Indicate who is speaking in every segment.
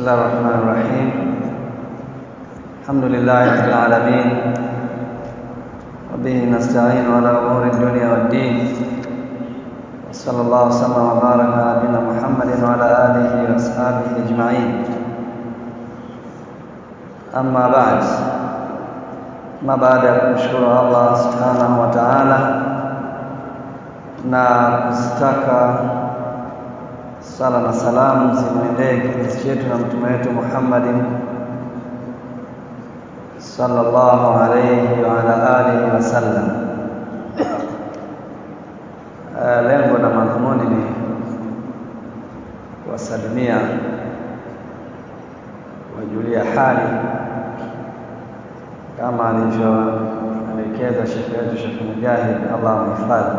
Speaker 1: الله الرحمن الرحيم الحمد لله رب العالمين وبه نستعين على امور الدنيا والدين وصلى الله وسلم وبارك على نبينا محمد وعلى اله واصحابه اجمعين اما بعد ما baada ya kumshukuru Allah subhanahu wa ta'ala na kuzitaka sala na salamu zimwendee kipenzi chetu na mtume wetu Muhammadin sallallahu alayhi wa ala alihi wasallam. Uh, lengo na madhumuni ni kuwasalimia, kuwajulia hali kama alivyoelekeza shekhe wetu Shekhe Mujahid, Allah amhifadhi.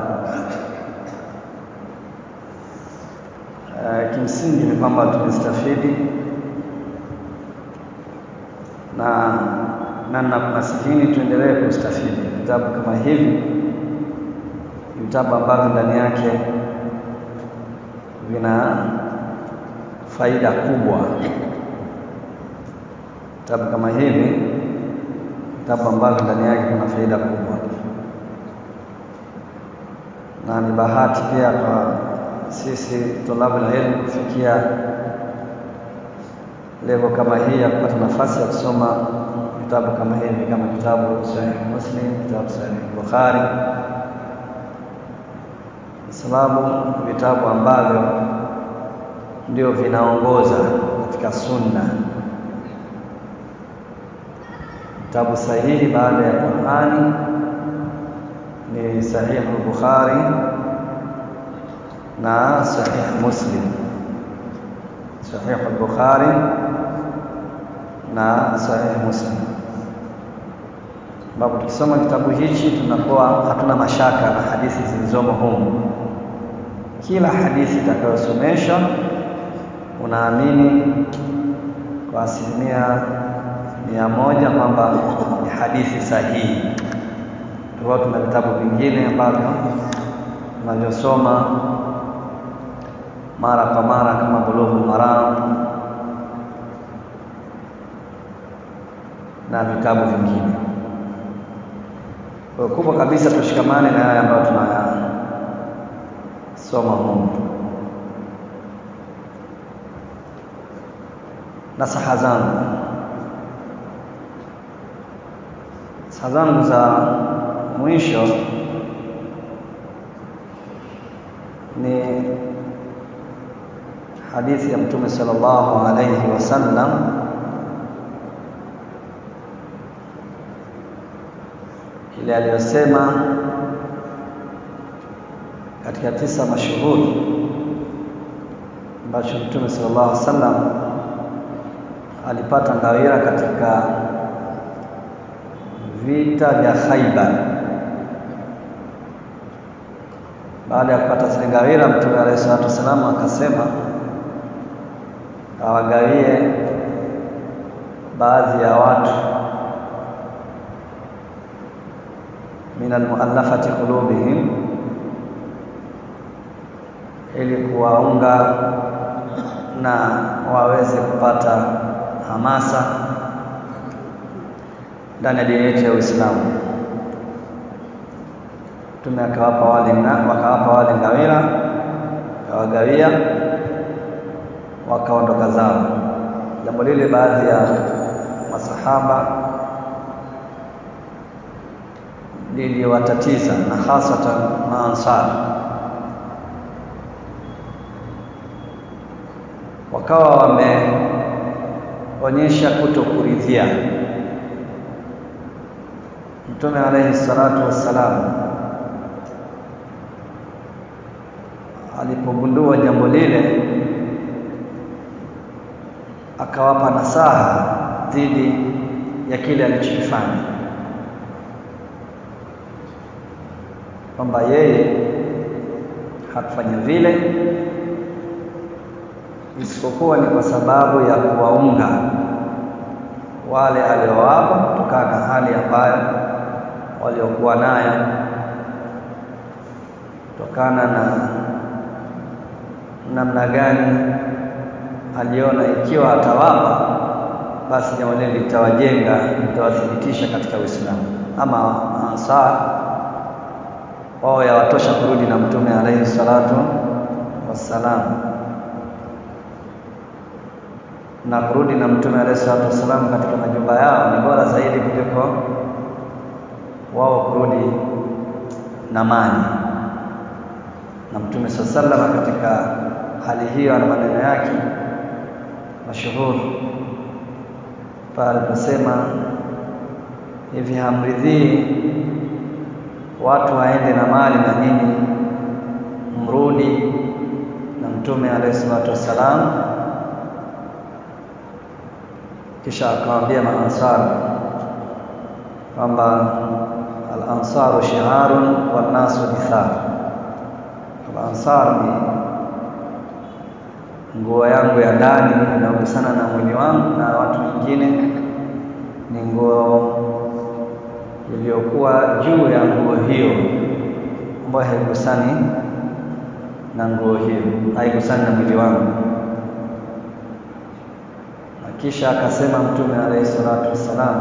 Speaker 1: Uh, kimsingi ni kwamba tumestafidi na na nakunasikini tuendelee kustafidi vitabu kama hivi, vitabu ambavyo ndani yake vina faida kubwa. Vitabu kama hivi, vitabu ambavyo ndani yake kuna faida kubwa, na ni bahati pia kwa sisi tulabu la ilmu kufikia level kama hii ya kupata nafasi ya kusoma vitabu kama hivi kama kitabu Sahih Muslim, kitabu Sahih Bukhari, kwa sababu vitabu ambavyo ndio vinaongoza katika sunna. Vitabu sahihi baada ya Qur'ani ni Sahih Bukhari na Sahih Muslim. Sahih al-Bukhari na Sahih Muslim, ambapo tukisoma kitabu hichi tunakuwa hatuna mashaka na hadithi zilizomo humu. Kila hadithi itakayosomeshwa unaamini kwa asilimia mia moja kwamba ni hadithi sahihi, tofauti na vitabu vingine ambavyo tunavyosoma mara kwa mara kama Bulughul Maram na vitabu vingine. Kwa kubwa kabisa tushikamane na haya ambayo tunayasoma humu. Nasaha zangu nasaha zangu za mwisho ni hadithi ya Mtume sallallahu alayhi wasallam ile aliyosema katika tisa mashuhuri ambacho Mtume sallallahu alaihi wasallam alipata ngawira katika vita vya Khaibar. Baada ya kupata zile ngawira, Mtume alayhi salatu wasallam akasema awagawie baadhi ya watu min almuallafati qulubihim, ili kuwaunga na waweze kupata hamasa ndani ya dini yetu ya Uislamu. Mtume akawapa wale wakawapa wale ngawira, akawagawia, wakaondoka zao. Jambo lile baadhi ya masahaba liliwatatiza na hasatan maansar, wakawa wameonyesha kutokuridhia. Mtume alayhi salatu wassalam alipogundua jambo lile, akawapa nasaha dhidi ya kile alichokifanya kwamba yeye hakufanya vile isipokuwa ni kwa sababu ya kuwaunga wale aliowapa kutokana na hali ambayo waliokuwa nayo kutokana na namna gani aliona ikiwa atawapa basi jambo lile litawajenga litawathibitisha katika Uislamu. Ama Ansar wao yawatosha kurudi na Mtume alaihi salatu wassalam, na kurudi na Mtume alaihi salatu wassalam katika majumba yao ni bora zaidi kuliko wao kurudi na mali. Na Mtume saa salama katika hali hiyo ana maneno yake mashuhuri pale aliposema hivi, hamridhii watu waende na mali na nyinyi mrudi na Mtume alayhi salatu wassalam. Kisha akawaambia maansar kwamba al-ansaru shi'arun wan nasu dithar, al-ansar ni nguo yangu ya ndani inagusana na mwili wangu, na watu wengine ni nguo iliyokuwa juu ya nguo hiyo ambayo haigusani na nguo hiyo, haigusani na mwili wangu. Na kisha akasema Mtume alayhi salatu wassalam,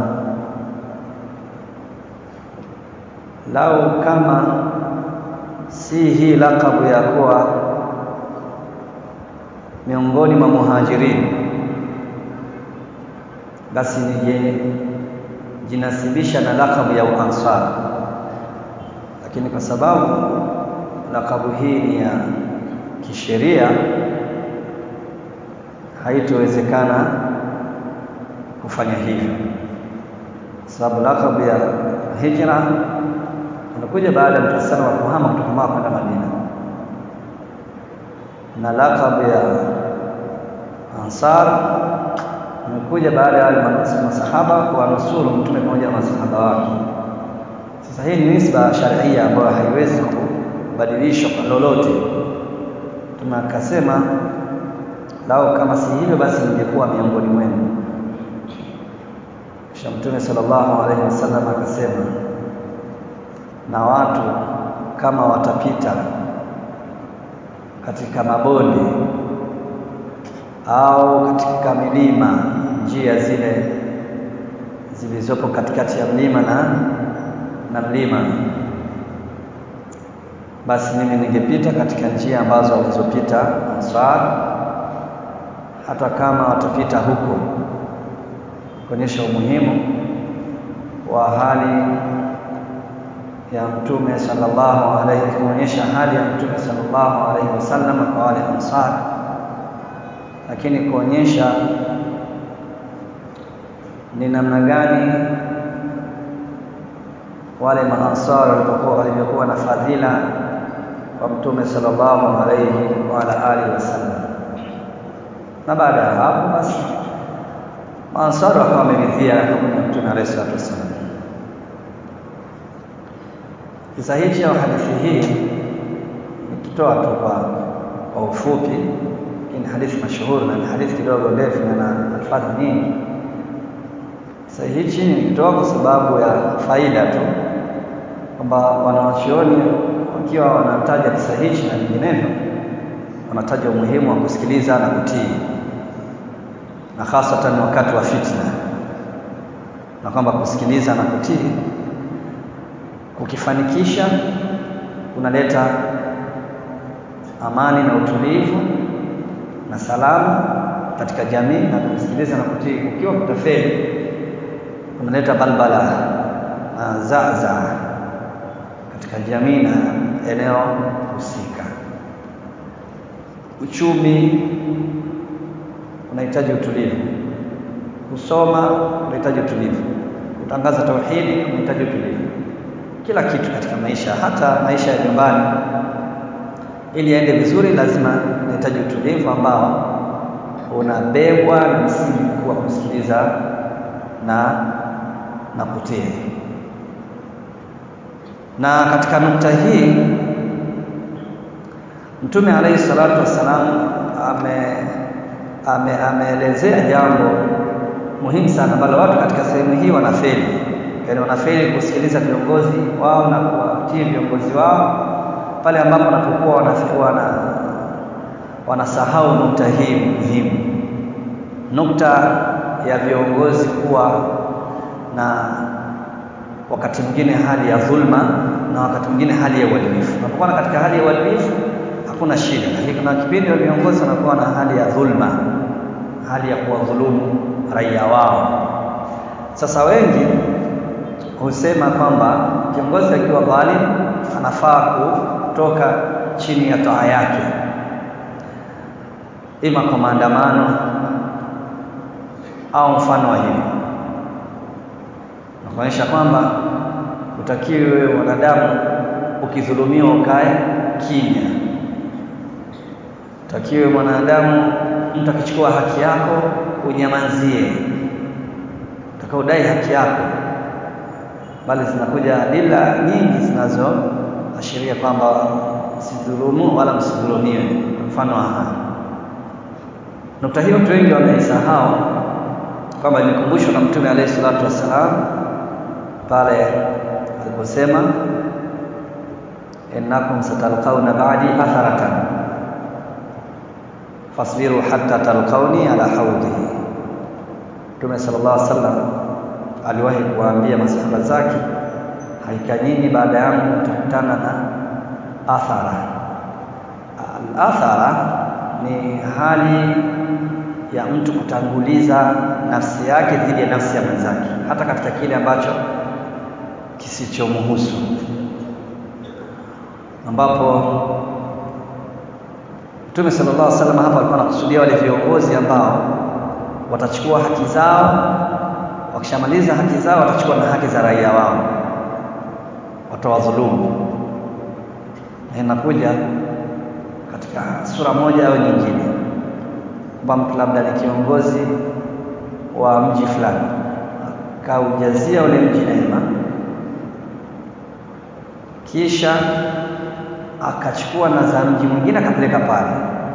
Speaker 1: lau kama si hii lakabu ya kuwa miongoni mwa muhajirin, basi nije jinasibisha na lakabu ya uansar, lakini kwa sababu lakabu hii ni ya kisheria, haitowezekana kufanya hivyo, kwa sababu lakabu ya hijra inakuja baada ya Mtume sana wa kuhama kutoka Maka kwenda Madina, na lakabu ya ansar imekuja baada ya masahaba kuwanusuru mtume pamoja na masahaba wake. Sasa hii ni nisba sharia ambayo haiwezi kubadilishwa kwa lolote. Mtume akasema lao kama si hivyo, basi ningekuwa miongoni mwenu. Kisha Mtume sallallahu alaihi wasallam akasema, na watu kama watapita katika mabonde au katika milima, njia zile zilizopo katikati ya mlima na na mlima, basi mimi ningepita katika njia ambazo walizopita Ansar, hata kama watapita huko, kuonyesha umuhimu wa hali ya Mtume sallallahu alaihi, kuonyesha hali ya Mtume sallallahu alaihi wasallam kwa wale Ansar lakini kuonyesha ni namna gani wale maansar walivyokuwa walivyokuwa na fadhila kwa Mtume sallallahu alayhi wa ala alihi wasallam. Na baada ya hapo basi maansar wakawa wameridhia hukumu ya Mtume alayhi salatu wassalam. Kisa hichi au hadithi hii nikitoa tu kwa kwa ufupi ni hadithi mashuhuri na ni hadithi kidogo ndefu na na alfadhi nyingi. Sasa hichi nikitoa kwa sababu ya faida tu, kwamba wanawachuoni wakiwa wanataja kisa hichi na vinginevyo, wanataja umuhimu wa kusikiliza na kutii, na hasatan wakati wa fitna, na kwamba kusikiliza na kutii kukifanikisha kunaleta amani na utulivu na salama katika jamii, na kusikiliza na kutii ukiwa kutafeli kunaleta balbala na zaza katika jamii na eneo husika. Uchumi unahitaji utulivu, kusoma unahitaji utulivu, kutangaza tauhidi unahitaji utulivu. Kila kitu katika maisha, hata maisha ya nyumbani, ili yaende vizuri, lazima unahitaji utulivu ambao unabebwa na msingi mkuu wa kusikiliza na na kutii. Na katika nukta hii Mtume alayhi salatu wassalam ame ame ameelezea jambo muhimu sana ambalo watu katika sehemu hii wanafeli, yaani wanafeli kusikiliza viongozi wao na kuwatii viongozi wao pale ambapo wanapokuwa wanafikiwa na wanasahau nukta hii muhimu nukta ya viongozi kuwa na wakati mwingine hali ya dhulma na wakati mwingine hali ya uadilifu. Unapokuwa katika hali ya uadilifu hakuna shida, lakini kuna kipindi wa viongozi wanakuwa na hali ya dhulma, hali ya kuwadhulumu raia wao. Sasa wengi husema kwamba kiongozi akiwa dhalim anafaa kutoka chini ya taa yake, ima kwa maandamano au mfano wa hivyo, na kuonyesha kwamba utakiwe wanadamu ukidhulumiwa ukae kimya, utakiwe mwanadamu mtu akichukua haki yako unyamazie, utakaodai haki yako bali zinakuja adila nyingi zinazoashiria kwamba msidhulumu wala msidhulumiwe. Mfano wa haya, nukta hiyo watu wengi wameisahau kwamba imekumbushwa na Mtume alayhi salatu wassalam pale aliposema, innakum satalqauna ba'di atharatan fasbiru hatta talqauni ala haudhi. Mtume sallallahu alaihi wasallam aliwahi kuwaambia masahaba zake, hakika nyinyi baada yangu mtakutana na athara. Al-athara ni hali ya mtu kutanguliza nafsi yake dhidi ya nafsi ya mwenzake, hata katika kile ambacho kisichomhusu, ambapo Mtume sallallahu alaihi wasallam hapa alikuwa anakusudia wale viongozi ambao watachukua haki zao wakishamaliza haki zao watachukua na haki za raia wao, watawadhulumu. Na inakuja katika sura moja au nyingine, kwamba mtu labda ni kiongozi wa mji fulani, akaujazia ule mji neema, kisha akachukua na za mji mwingine akapeleka pale,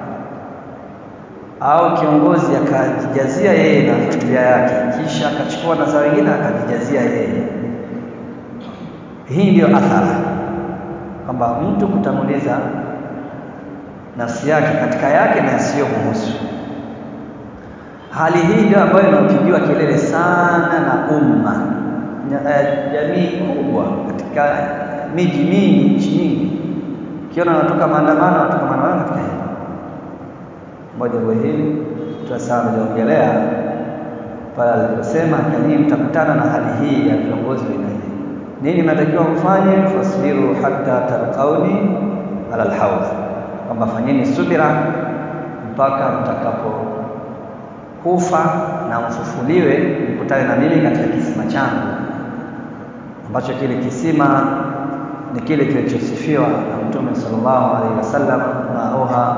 Speaker 1: au kiongozi akajijazia yeye na familia yake, kisha akachukua na za wengine akajijazia yeye. Hii ndiyo athara, kwamba mtu kutanguliza nafsi yake katika yake na yasiyomhusu. Hali hii ndio ambayo inapigiwa kelele sana na umma, jamii kubwa katika miji mingi, nchi nyingi, ukiona wanatoka maandamano, wanatoka maandamano katika hili moja. Kwa hili tuasaa ameliongelea pale aliposema, kanyii mtakutana na hali hii ya viongozi wa aina hii. Nini mnatakiwa mfanye? fasbiru hatta talqauni ala alhawd, kwamba fanyeni subira mpaka mtakapokufa na mfufuliwe, mkutane na mimi katika kisima changu, ambacho kile kisima ni kile kilichosifiwa na Mtume sallallahu alaihi wasallam, mauha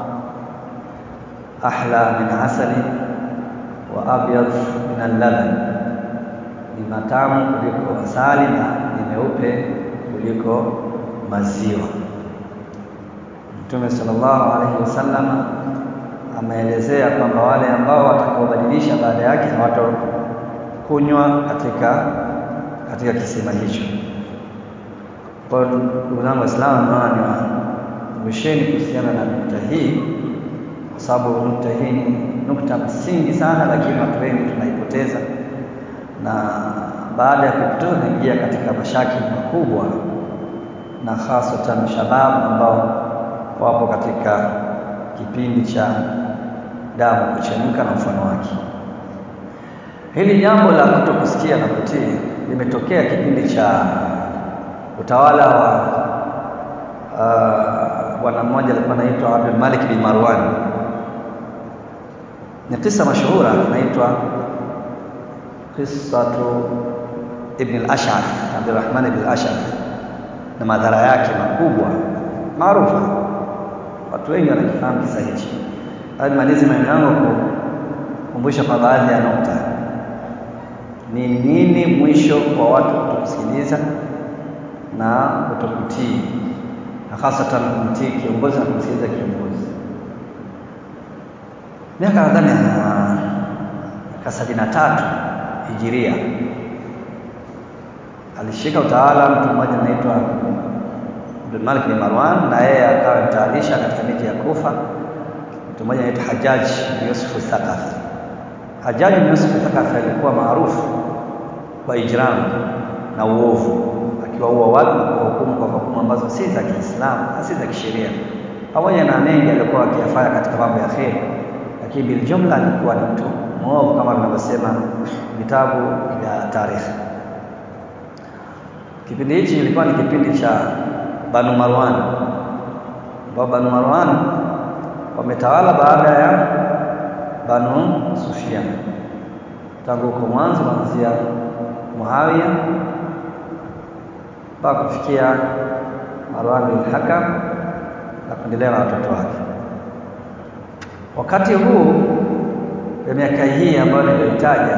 Speaker 1: ahla min asali wa abyad min allaban, ni matamu kuliko asali na ni meupe kuliko maziwa. Mtume sallallahu alaihi wasallam ameelezea kwamba wale ambao watakaobadilisha baada yake hawatakunywa katika katika kisima hicho. Kwa hiyo ndugu zangu Waislamu, naona niwakumbusheni kuhusiana na nukta hii, kwa sababu nukta hii ni nukta msingi sana, lakini watu wengi tunaipoteza, na baada ya kuipoteza tunaingia katika mashakili makubwa, na hasatan shababu ambao wapo katika kipindi cha damu kuchemka na mfano wake. Hili jambo la kutokusikia na kutii limetokea kipindi cha utawala wa bwana uh, mmoja alikuwa anaitwa Abdul Malik bin Marwan. Ni kisa mashuhura inaitwa qissatu Ibn al-Ash'ath, Abdurrahman ibn al-Ash'ath, na madhara yake makubwa maarufa, watu wengi wanakifahamu kisa hichi. Nimalize maneno yangu kukumbusha kwa baadhi ya nukta. Ni nini mwisho wa watu kutokusikiliza na kutokutii na hasatan kumtii kiongozi na kumsikiliza kiongozi. Miaka nadhani ya sabini na tatu hijiria alishika utawala mtu mmoja anaitwa Abdul Malik bin Marwan, na yeye akawa mtaalisha katika miji ya Kufa, mtu mmoja anaitwa Hajjaj bin Yusuf Thaqafi. Hajjaj bin Yusuf Thaqafi alikuwa maarufu kwa ijram na uovu, akiwaua watu na kuwahukumu kwa hukumu ambazo si za Kiislamu na si za kisheria, pamoja na mengi aliyokuwa akiyafanya katika mambo ya kheri, lakini biljumla alikuwa ni mtu mwovu kama vinavyosema vitabu vya tarikhi. Kipindi hichi ilikuwa ni kipindi cha Banu Marwan, ambao Banu Marwan wametawala baada ya Banu Sufyan tangu huko mwanzo kuanzia Muawiya mpaka kufikia Marwan bin Hakam na kuendelea na watoto wake. Wakati huu ya miaka hii ambayo niliyoitaja,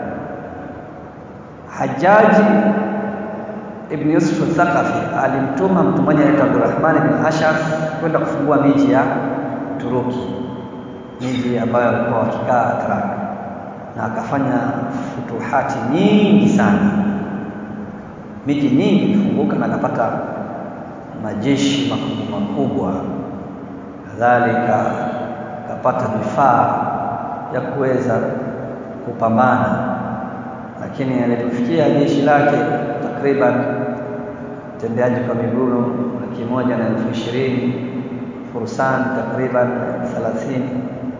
Speaker 1: Hajjaji Ibn Yusuf al-Thaqafi alimtuma mtu mmoja anaitwa Abdurrahman bin Ashaf kwenda kufungua miji ya Turuki, miji ambayo walikuwa wakikaa Atrak, na akafanya futuhati nyingi sana. Miji nyingi ilifunguka na akapata majeshi makubwa makubwa, kadhalika akapata vifaa vya kuweza kupambana, lakini alipofikia jeshi lake takriban tembeaji kwa miguu laki moja na elfu ishirini fursan takriban thelathini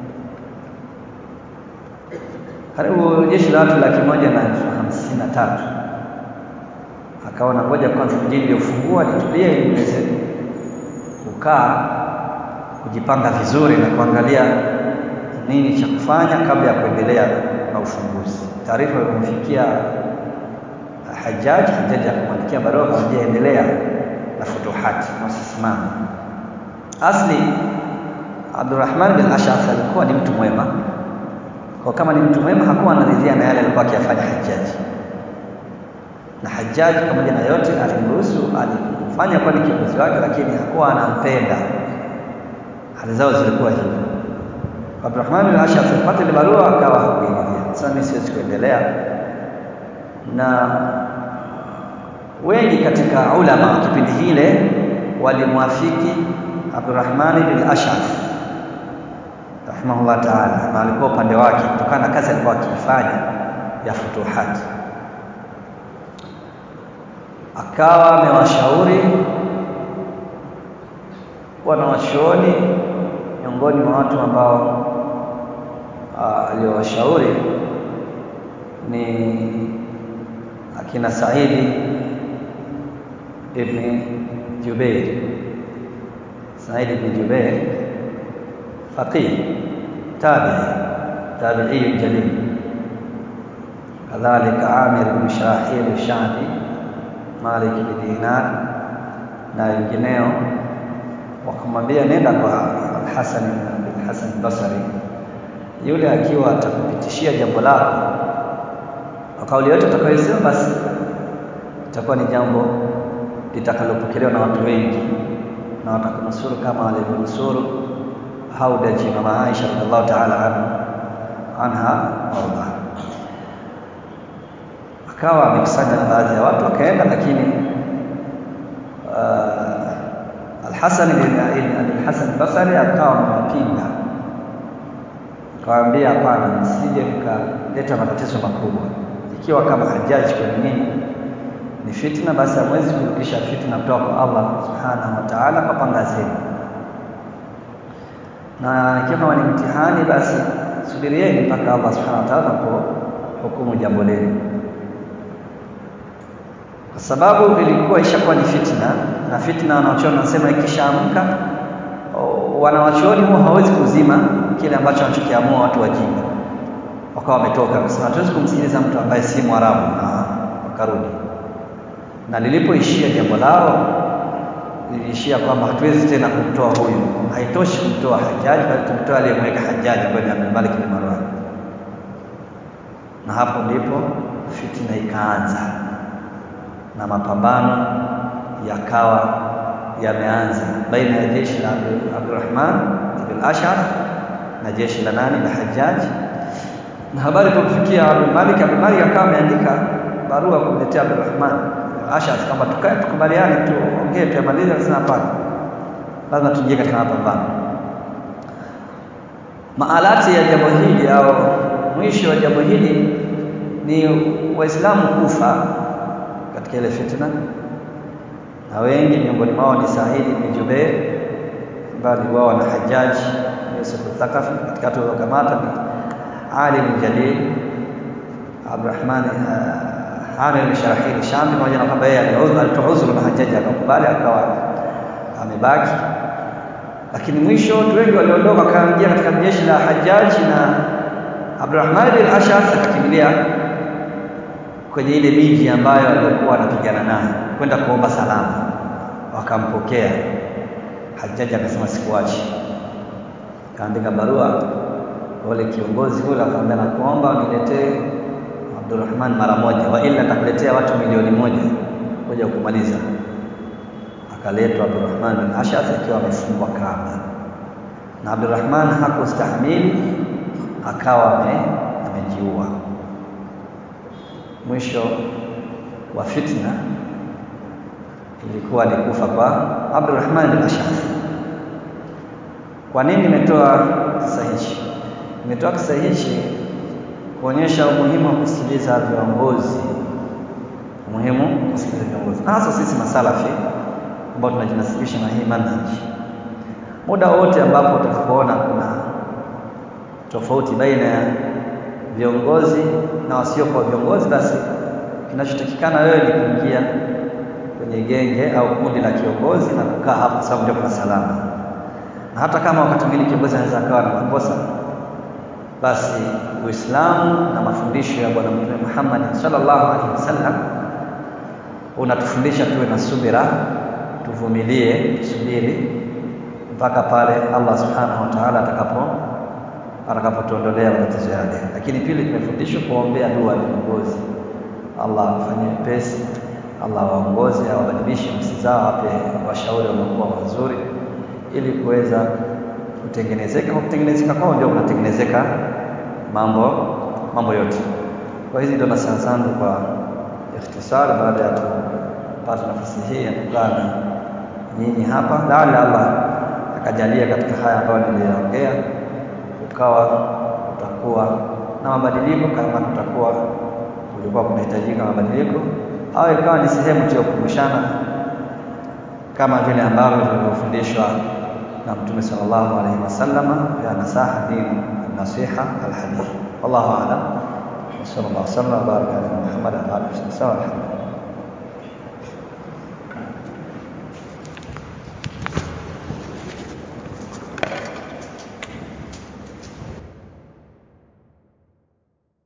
Speaker 1: karibu jeshi la watu laki moja na elfu hamsini na tatu akaona ngoja kwanza mjini uliofungua litulie ili niweze kukaa kujipanga vizuri na kuangalia nini cha kufanya kabla ya kuendelea na ufunguzi. Taarifa ilimfikia Hajjaj, Hajjaj akamwandikia barua akamwambia endelea na futuhati na usisimame. Asli Abdurrahman bin Ash'ath alikuwa ni mtu mwema, kwa kama ni mtu mwema hakuwa anaridhia na yale alikuwa akiyafanya Hajjaj, na Hajjaj pamoja na yote alimruhusu, alimfanya kuwa ni kiongozi wake, lakini hakuwa anampenda. Hali zao zilikuwa hivyo. Abdurrahman bin Ash'ath alipata ile barua akawa hakuiridhia. Sasa mimi siwezi kuendelea na wengi katika ulama wa kipindi hile walimwafiki Abdurrahman bin Ash'ath rahimahullah taala, na alikuwa upande wake kutokana na kazi alikuwa akiifanya ya futuhati. Akawa amewashauri wanawachuoni miongoni mwa watu ambao aliowashauri ni akina Saidi ibn Jubair, Saidi ibn Jubair faqih tabi'i tabi'i jalil, kadhalika Amir ibn Shahil Shabi, Malik ibn Dinar na wengineo, wakamwambia nenda kwa Al-Hasan ibn Hasan Basri, yule akiwa atakupitishia jambo lako kwa kauli yote utakayosema, basi itakuwa ni jambo litakalopokelewa na watu wengi na watakunusuru kama walivyonusuru Haudaji mama Aisha radhiallahu ta'ala anha warda. Akawa amekusanya baadhi ya watu wakaenda, lakini uh, Al-Hasan bin Al-Hasan Basri akawa amewapinga, akawaambia hapana, msije mkaleta matatizo makubwa ikiwa kama Hajjaji kwenu nyinyi ni fitna, basi hamwezi kurudisha fitna kutoka kwa Allah subhanahu wa ta'ala kwa panga zenu, na ikiwa kama ni mtihani, basi subirieni mpaka Allah subhanahu wa ta'ala anapohukumu jambo lenu, kwa sababu ilikuwa ishakuwa ni fitna, na fitna wanawachuoni wanasema ikishaamka, wanawachuoni huwa hawezi kuzima kile ambacho wanachokiamua watu wajinga wakawa wametoka kusema hatuwezi kumsikiliza mtu ambaye si Mwarabu, na wakarudi. Na lilipoishia jambo lao liliishia kwamba hatuwezi tena kumtoa huyu, haitoshi kumtoa Hajjaji, bali tumtoa aliyemweka Hajjaji ambaye ni Abdul Malik bin Marwan. Na hapo ndipo fitina ikaanza na mapambano yakawa yameanza baina ya jeshi la Abdurrahman ibn Ash'ath na jeshi la nani la Hajjaji na habari ilipofikia Abdul Malik, Abdul Malik akawa ameandika barua kumletea Abdurrahman Ash'ath kwamba tukae tukubaliane, tuongee, tuyamalize. Akasema hapana, lazima tuingie katika mapambano. Maalati ya jambo hili au mwisho wa jambo hili ni Waislamu kufa katika ile fitna, na wengi miongoni mwao ni Said bin Jubair ambaye aliuawa na Hajjaj Yusuf al-Thaqafi. Katikati waliokamata ni Ali bin Jalil Abdurrahman uh, Amir bin Sharahil Shami, pamoja na kwamba yeye alitoa udhuru na Hajjaj akakubali, akawa amebaki lakini mwisho watu wengi waliondoka wakaingia katika jeshi la Hajjaj na Abdurrahman bin Ashaf akakimbilia kwenye ile miji ambayo alikuwa anapigana naye kwenda kuomba salama, wakampokea. Hajjaj akasema sikuachi, kaandika barua wale kiongozi yule, akamwambia nakuomba niletee Abdurrahman mara moja, wa ila nitakuletea watu milioni moja kuja kumaliza akaletwa Abdurrahman bin Ash'ath akiwa amefungwa kamba, na Abdurrahman hakustahimili akawa amejiua. Mwisho wa fitna ilikuwa ni kufa kwa Abdurrahman bin Ash'ath. Kwa nini nimetoa kisa hichi? Nimetoa kisa hichi kuonyesha umuhimu wa kusikiliza viongozi, umuhimu kusikiliza viongozi, na hasa sisi masalafi ambao tunajinasibisha na hii manhaji. Muda wote ambapo utakapoona kuna tofauti baina ya viongozi na wasiokuwa viongozi, basi kinachotakikana wewe ni kuingia kwenye genge au kundi la kiongozi na kukaa hapo, kwa sababu ndio kuna salama. Na hata kama wakati mwingine kiongozi anaweza akawa na makosa, basi Uislamu na mafundisho ya Bwana Mtume Muhammad sallallahu alaihi wasallam unatufundisha tuwe na subira tuvumilie, tusubiri mpaka pale Allah subhanahu wa ta'ala atakapo atakapotuondolea matatizo yale. Lakini pili, tumefundishwa kuombea dua viongozi, Allah afanye pesi, Allah waongoze, awabadilishe nafsi zao, ape washauri waliokuwa wazuri, ili kuweza kutengenezeka. Kwa kutengenezeka kwao ndio kunatengenezeka mambo mambo yote. Kwa hizi ndio nasaha zangu kwa ikhtisari, baada ya kupata nafasi hii ya kukaa na nyinyi hapa, laala Allah akajalia katika haya ambayo niliyaongea, ukawa utakuwa na mabadiliko, kama kutakuwa kulikuwa kunahitajika mabadiliko, au ikawa ni sehemu tu ya kukumbushana kama vile ambavyo tulivyofundishwa na Mtume sallallahu alaihi wasallam ya nasaha dini nasiha alhadith. Wallahu a'lam. Sallallahu alaihi wasallam wa baraka ala Muhammad wa alihi wasallam.